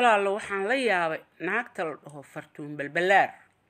walaalo waxaan la yaabay naagta la dhaho fartuun balbalaar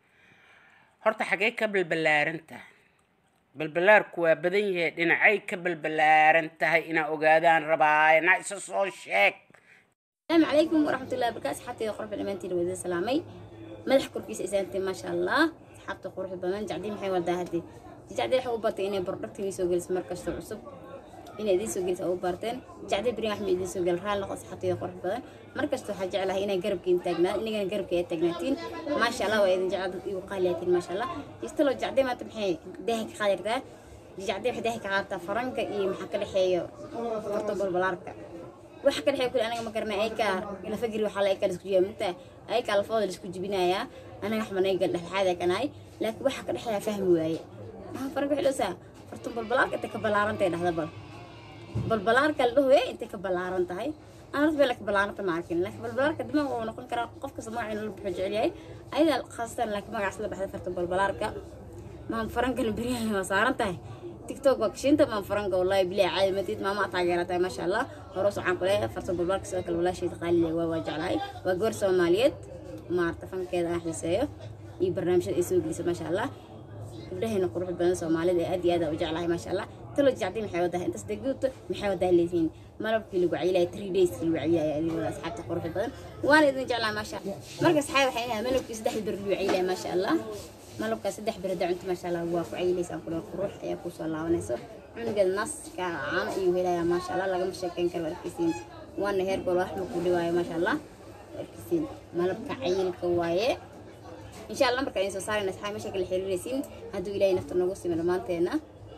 horta xagee ka balbalaaran tahay balbalaarku waa badan yahay dhinacay ka balbalaaran tahay inaa ogaadaan rabaaye na isa soo sheeg السلام عليكم ورحمة الله وبركاته حتى قرب الأمانتي وذي سلامي مدح كركيس إسانتي ما شاء الله حتى قرب البنان جعدين محي والدا هدي جعدين حقو بارتي إني بردكتي يسو جلس مركز عصب إني دي سو جلس أو بارتين جعدين بريم أحمد دي سو جل رال نقص حتى قرب البنان مركز تو حاجة على هنا قرب كين تاجنا إني كان قرب كين تاجناتين ما شاء الله وإذا جعد يقالياتين ما شاء الله يستلو جعدين ما تمحي دهك خالد ده جعدين حدهك عارتا فرنكا إيه محكلي حيو فرطو بالبلاركا waxa ka dhexeeya kule anaga ma garanay ayka ila fagri waxaa la ayka la isku jibiya minta ayka lafooda la isku jibinayaa anaga waxba naga dhexdhexaada kanahay laakiin waxa ka dhexeeya fahmi waaye maxaa farqa xiloosaa fartun balbalaarka intay ka ballaaran tahay dhahda bal balbalaarka la dhahoye intay ka ballaaran tahay aan horta bela ka ballaaranta ma arkin laakiin balbalaarka dimaag waa noqon karaa qof kasta magaciina la buxuu jecel yahay ayadaa khaasatan laakiin magacaas la baxda fartun balbalaarka maan farankana beryahan waa saaran tahay tiktok waa kashinta maan faranka wallahi bilaa caadi matid maama taageeratahay maasha allah horos waxaan ku leeyahay farta balbalka sidoo kale walaasheed qaalile waa waa jeclahay waa gabar soomaaliyeed maarta fankeeda aan xiiseeyo iyo barnaamijyada ay soo gelisa maasha allah gabdhaheena qurux badan soomaalida ee aad iyo aad u jeclahay maasha allah talo jacdi maxay wadahay intaas degduuto maxay wadaa leedihiin malabkii lagu cayilaya three days lagu cayilaya adiga wada asxaabta qurux badan waan idin jeclaa maasha marka asxaab waxay inahay malabkii saddex bir lagu cayilaya maasha allah malabka saddex bir hadda cunto maasha allah waa ku cayilaysa aan kule qurux ayaa kusoo laabanayso cunugeeda naska caano ayuu helayaa maasha allah lagama sheekeyn karo arkisiin waana heer gol wax maku dhawaayo maasha allah arkisiin malabka cayilka waaye insha allah marka idin soo saarayna asxaab meesha kala xiriiraysiin hadduu ilaahay nafta noogu simo dhammaanteena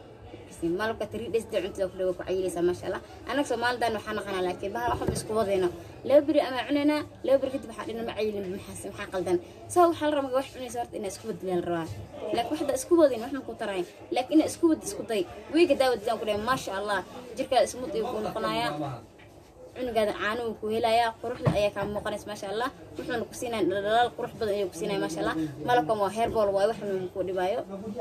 malabka tiri dhesda cuntada ku dhawa ku cayilaysaa maasha allah annaga soomaalidan waxaa naqanaa laakiin bahal waxba isku wadayno laba beri ama cunaynaa laba beri kadib waxaa dhina ma cayilin maxaas maxaa qaldan saa waxaa la rabaa wax cunaysa horta inaa isku badilaa la rabaa laakiin waxda isku wadin wax ma ku tarayn laakiin inaa isku wad isku day wiiga daawadidaan ku dhahay maasha allah jirkaada ismud ayuu kuu noqonayaa cunugaada caanuhu ku helayaa quruxda ayaa kaa muuqanaysa maasha allah wuxuuna ku siinaya dhaldhalaal qurux badan ayuu ku siinaya maasha allah malabkan waa heer bool waaye waxna ku dhibaayo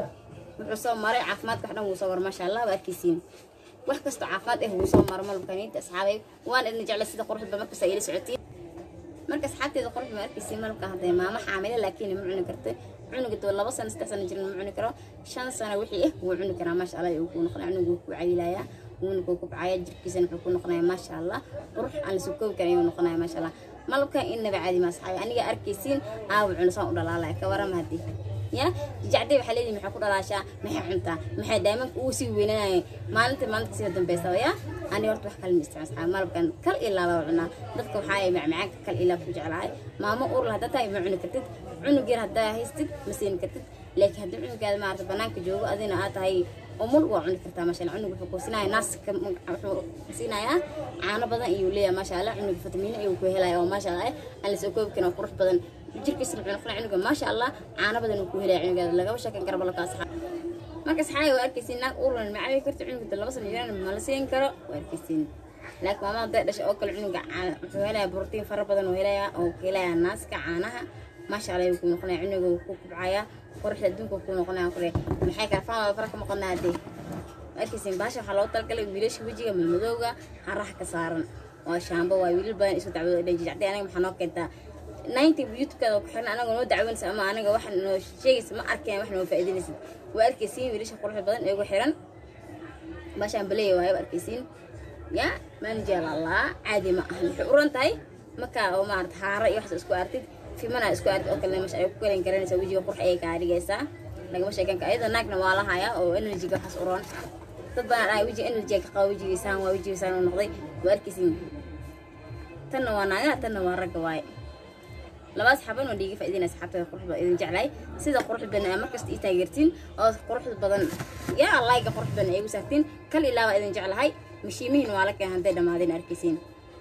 wuxuu soo maray caafimaadka wax dhan wuu soo war maasha allah waa arkaysiin wax kastoo caafimaad ah wuu soo maro malabkaniinta asxaabay waan idin jeclay sida quruxda markasta ila socotiin marka asxaabteeda quruxda ma arkaysiin malabka hadday maamo xaamile laakiin ma cuni karto cunuga doo laba sano saddex sano jirin ma cuni karo shan sano wixii ah wuu cuni karaa maasha allah kuu noqonaya cunuga wuu ku cayilayaa wuuna kuu kubcaya jirkiisana wuxuu ku noqonaya maasha allah qurux aan lasoo koobi karin ayuu noqonaya maasha allah malabkan innaba caadi ma asxaabi aniga arkaysiin aawa cunasaan u dhalaalaya ka warama haddii ya jacday waxaa leeyihi maxay ku dhalaashaa maxay cuntaa maxay daamanka uu sii weynanaya maalinta maalinta sida dambeysaba ya ani horta wax kale ma isticmaal malabkan kal ilaa baa cunaa dadka waxaa ay macmacaanka kal ilaa ku jeclahay maamo uur la haddaa tahay ma cuni kartid cunug yar haddaa haystid ma siin kartid laakiin haddii cunugaada maarata banaanka joogo adina aad tahay umul waa cuni kartaa maasha allah cunug wuxuu ku siinaya naaska wuxuu siinayaa caano badan ayuu leeyahay maasha allah cunug fitamiino ayuu ku helaya oo maasha allah aan lasoo koobi karin oo qurux badan jirkiisa wuxuu noqonaya cunuga maasha allah caano badan uu ku helaya cunugaada lagama sheekan karo balabka asxaab marka asxaabi waa arkaysiin naag uurlan ma cabi karto cunuga laba sano jiraan ma la siin karo waa arkaysiin laakiin maamada hadday dhashay oo kale cunuga wuxuu helayaa borotiin fara badan uu helayaa oo ku helayaa naaska caanaha maasha allah ayuu ku noqonaya cunuga wuu ku kubcaya quruxda adduunka ku noqonaya kule maxay kala fahmaya fara ka maqanaa haddee arkaysiin baasha waxaa loogu talagalay wiilasha wejiga malmadowga haraha ka saaran waa shaambo waa wiilal badan isu dacwado dhan jijacday anaga maxaa noo keentaa ninety youtube-kaada ku xiran anaga noo dacwanaysa ama anaga wax noo sheegaysa ma arkeen wax noo faa'iidanaysid waa arkaysiin wiilasha quruxda badan ee ugu xiran baashaan baleeya waayo arkaysiin ya manajer allah caadi ma ahan waxay uran tahay markaa oo maarata haara iyo waxaas isku artid fimana isku artid oo kale meesha ay ku kalen garanaysaa wejiga qurux ayay kaa dhigaysaa lagama sheekan kara iyadoo naagna waa la hayaa oo enerjiga waxaas uroon dad badan dhahay wejiga enerjiga ka qaba wejigiisaan waa wejigiisaan uu noqday waa arkaysiin tanna waa naagaha tanna waa ragga waaye labaas xaban oo dhiiga faa'iidina asxaabtada quruxda idin jeclay sida quruxda badan aad markasta ii taageertiin oo quruxda badan yaa layga quruxda badan ay igu saartiin kal ilaa baa idin jeclahay mashiimihiina waa la keen hadday dhammaadeen arkaysiin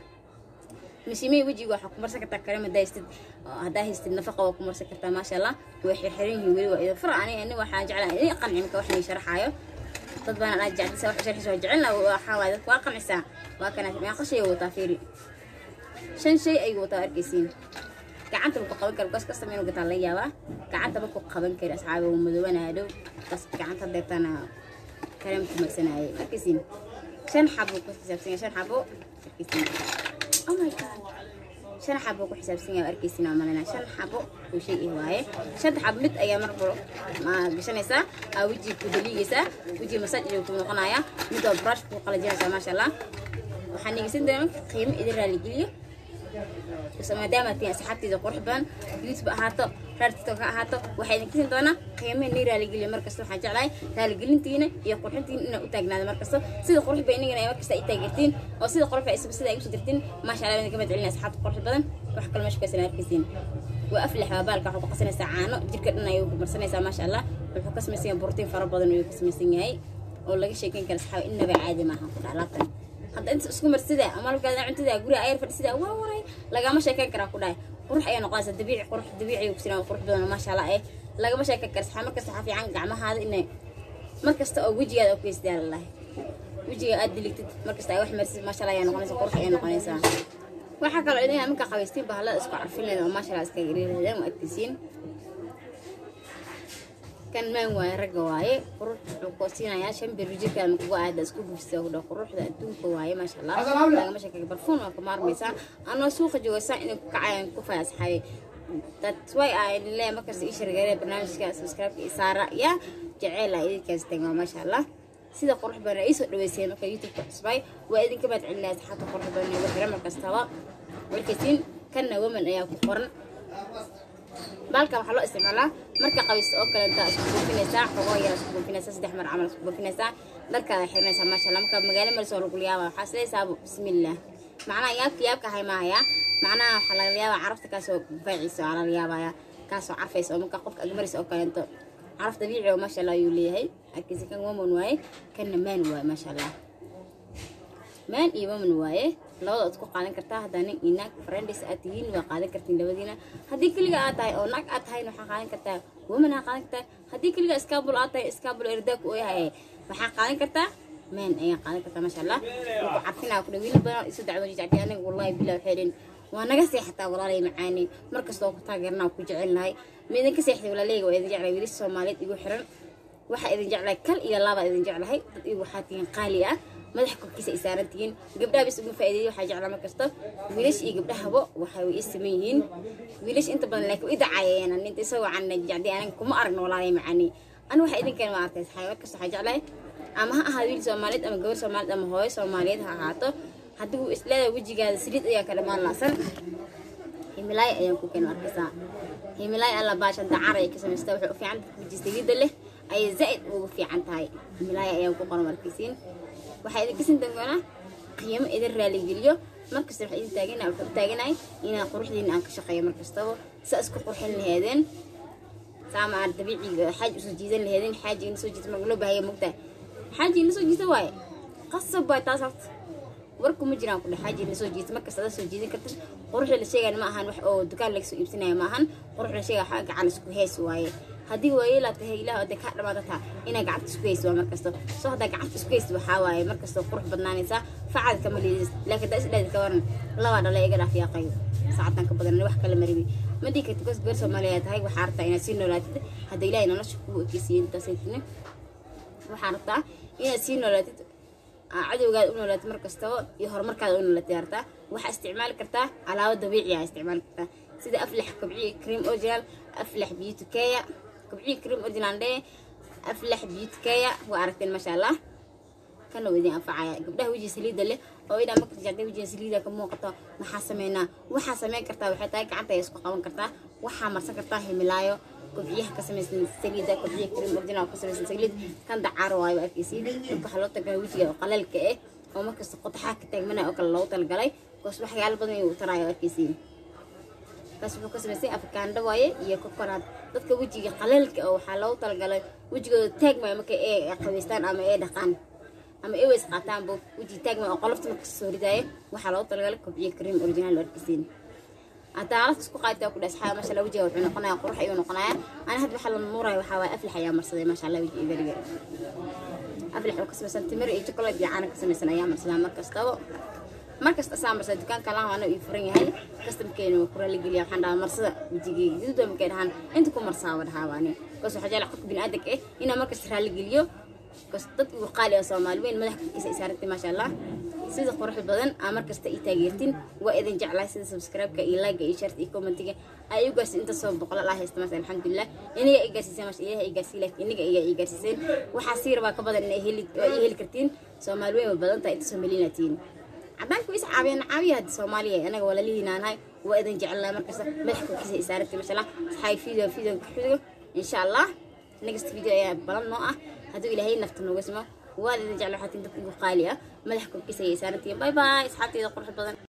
mashiimihii wejiga waxaa ku marsan kartaa kareem haddaa haystid haddaa haystid nafaqa waa ku marsan kartaa maasha allah way xirxiran yihiin weli waa idin fara ani ani waxaan jeclaa idin qanci marka wax nii sharaxaayo dad badan aad jeclisa wax sharxiisa waa jecelna waxaa waaye dadka waa qancisaa waa kana meeqa shay wataa fiiri shan shay ayuu wataa arkaysiin gacanta ku qaban karo gas kasta inuu gataa laga yaabaa gacanta ma ku qaban kari asxaabi uu madoobanaya dhow gas gacanta deetana kareem ku marsanayay arkaysiin shan xabo ku xisaabsan shan xabo arkaysiin oh my god shan xabo ku xisaabsan yahay arkaysin aan malayna shan xabo oo shay ah waaye shanta xabo mid ayaa mar baro ma gashanaysaa aa wejiga ku daliigaysaa wejiga masaaj ayuu ku noqonayaa mid waa brush ku qalajinaysaa maasha allah waxaan dhegeysan doonaa qiimo idin raaligeliyo maadaama tiin asxaabteeda qurux badan youtube ahaato raar tiktok ha ahaato waxaa idin kasin doonaa qiimo nii raaligeliyo markasta waxaan jeclahay raaligelintiina iyo qurxintiina inaa u taagnaado markasta sida qurux ba inagana markasta ay taageertiin oo sida qurux ba sida ay usoo dirtiin maasha allah idinka mahad celina asxaabta qurux badan wax kale meesha kasan arkaysiin waa aflax waa baalka waxaa ku qasanaysaa caano jirka dhan ayuu ku marsanaysaa maasha allah wuxuu ka samaysan yahay borotiin fara badan ayuu ka samaysan yahay oo laga sheekeyn kara saxaaba innaba caadi maaha ku dhac laabtan hadda inta isku marsida ama halkaada cuntada guriga ayar fadhisida waa waray lagama sheekeyn karaa ku dhahay qurux ayaa noqonaysa dabiici qurux dabiici ku siraa qurux badan maasha allah eh lagama sheekeyn kara saxaa markasta waxaa fiican gacmahaada inay markasta oo wejigaada oo keysdaa lalahay wejiga aad diligtid markasta ay wax marsid maasha allah ayaa noqonaysa qurux ayaa noqonaysaa waxaa kaloo idin markaa qabaystiin bahalada isku carfin leeda oo maasha allah iska gariirahadeen waa adkaysiin kan maan waaye ragga waaye qurux wuxuu ku siinayaa shan bir jirka ama kugu aada isku gubsida ku dhaw quruxda adduunka waaye maasha allah lagama sheekay barfuun waa ka maarmaysaa anoo suuqa joogaysaa inay ku kacayaan ku faya asxaabi that's why I leeyahay markasta ii shargeeray barnaamijka subscribe iyo saara ya jeceel ah idinkaas tagaa maasha allah sida qurux badan ay soo dhaweyseen marka youtube-ka cusbay waa idinka baad celinaya asxaabta qurux badan ee waxira markastaba warkaysiin kanna woman ayaa ku qoran baalkan waxaa loo isticmaalaa marka qabaysta oo kale intaa isku buufinaysaa xogoo yar isku buufinaysaa saddex mar camal isku buufinaysaa dharkaada xirinaysaa maasha allah marka magaalo maris oo lagu yaaba waxaa isleesaa bismillaah macnaha yaabka yaabka ahay maahaya macnaha waxaa laga yaabaa carafta kaasoo faaciisa waa laga yaabaya kaasoo carfaysa oo marka qofka agmaris oo kaleento caraf dabiici oo maasha allah ayuu leeyahay akiisi kan woman waaye kanna maan waaye maasha allah maan iyo woman waaye labada ad ku qaadan kartaa haddaa nin iyo naag friends aad tihiin waa qaadan kartiin labadiina haddii keliga aad tahay oo naag aad tahayna waxaa qaadan kartaa woman aa qaadan kartaa haddii keliga iskaabul aad tahay iskaabul erdaag oo yahay waxaa qaadan kartaa maan ayaa qaadan kartaa maasha allah wuxuu carfinaa ku dhawiina badan isu dacwo jijacdi aniga wallahi bilaa waxay dhin waa naga seexataa walaalay macaani markasta oo ku taageerna ku jecelnahay ma idinka seexday walaaleyga waa idin jeclay wiilasha soomaaliyeed igu xiran waxaa idin jeclahay kal iyo laba idin jeclahay dad igu waxaa tihiin qaali ah madaxa korkiisa ay saaran tihiin gabdhaha bis ugu faa'iideeyay waxaa jeclaa markasta wiilasha iyo gabdhahaba waxay way saman yihiin wiilasha inta badan laakiin way dacaayeen ninta isagoo can jacdi aniga kuma aragno walaalay macaani ani waxa idinkan ma artay saxay markasta waxaa jeclahay ama ha ahaado wiil soomaaliyeed ama gabar soomaaliyeed ama hooyo soomaaliyeed ha ahaato haddii uu isleedahay wejigaada saliid ayaa ka dhammaan laasan himilaay ayaan ku keen arkaysaa himilaay alla baashan dacar ay ka samaystaa waxay u fiican tahay weji saliidda leh ayay zaa'id ugu fiican tahay himilaay ayaan ku qoran arkaysiin waxaa idin kasin doonaa qiimo idin raaligeliyo markasta waxaa idin taagana waxaa u taaganahay inaan quruxdiina aan ka shaqeeyo markastaba saa isku qurxin laheedeen saama aad dabiiciga xaaji usoo jiidan laheedeen xaaji ina soo jiita marka loo baahaya mugtaa xaaji ina soo jiita waaye qasab waay taas horta warku ma jiraan kudhe xaaji ina soo jiita markasta adaa soo jiidan karta quruxda la sheegaya ma ahan wax oo dukaan laga soo iibsanaya ma ahan quruxda la sheegaya waxaa gacan isku hees waaye haddii waayeelaa tahay ilaah ode kaa dhamaada taa inaa gacanta isku haysa waa markasta soo haddaa gacanta isku haysa waxaa waaye markasta qurux badnaanaysaa facad kama liidis laakiin daa isdhaadi ka waran labaa dhala iga dhaaf yaaqayo saacaddan ka badan wax kale maribi ma dhii karti kos gabar soomaaliya tahay waxaa rabtaa inaad sii noolaatid hadda ilaahay nolosha kugu ekeysiiyey intaasaytine waxaa rabtaa inaad sii noolaatid cadowgaada u noolaatid markastaba iyo horumarkaada u noolaatid hartaa waxaa isticmaali kartaa alaabo dabiici ah isticmaali kartaa sida aflax kobciye cream original aflax beauty care kobciye cream original dhee aflax beauty care waa aragteen maasha allah kana waa idin anfacaya gabdhaha wejiga saliidda leh oo idhaa marka jacday wejiga saliida ka muuqato maxaa sameynaa waxaa sameyn kartaa waxay tahay gacanta ay isku qaban kartaa waxaa marsan kartaa himilaayo kobciyaha ka samaysan saliida kobciya cream original ka samaysan saliid kan dacaar waayo waa arkaysiin marka waxaa loo talagalay wejiga oo qalaalka ah oo markasta qotaxaa ka taagmanaya oo kale loogu talagalay koos waxyaalo badan ayuu taraayo arkaysiin kaas wuxuu ka samaysay afrikaandho waaye iyo kokonaad dadka wejiga qalaalka oo waxaa loogu talagalay wejigooda taagmaya marka ay qabaystaan ama ay dhaqaan ama ay weys qaataanba weji taagmaya oo qolofta marka soo ridaayo waxaa loogu talagalay kobciya cream original oo arkaysiin haddaa alafta isku qaadtaa ku dhaas xaa masha allah wejiga wuxuu noqonayaa qurux ayuu noqonayaa ana hadda waxaa la nuuraya waxaa waaye aflax ayaa marsaday maasha allah wejiga beriga aflax oo ka samaysan timir iyo chocolate iyo caana ka samaysan ayaa marsadaa mar kastaba mar kasta asaa marsada dukaanka laha waana ii furan yahay kastamkeena waa kura la geliya waxaan dhahaa marsada wejigeyga gaduuda markay dhahaan inta ku marsaa waa dhahaa waani kaas waxaa jecla qofka biniaadanka eh inaa markasta raali geliyo kas dad igu qaali ah soomaali weyn madax korkiisa ay saarantay maasha allah sida quruxda badan aa markasta ii taageertin waa idin jeclahay sida subscribe-ka iyo like iyo sharta iyo commentiga ay u gaarsiin inta soo boqol allah haysta maas alxamdulilah iniga ay gaarsiiseen maasha ilaah ay gaarsiin laakiin iniga iyaa ii gaarsiiseen waxaa sii rabaa ka badan inay heli waa ii heli kartiin soomaali weyn waa badan tahay inta soomaalinatiin cadaanku is caabiyaan caabiya hadda soomaaliya anaga waa lalihiinaanahay waa idin jecelnahay markasta madaxa korkiisa ay saarantay masha allah saxaay video video kuxigo insha allah next video ayaa balan noo ah hadduu ilaahay nafta nooga simo waa idin jecla waxaa tin dadka ugu qaali ah madaxa korkiisa ayay saarantihiin bye bye asxaabteeda qurux badan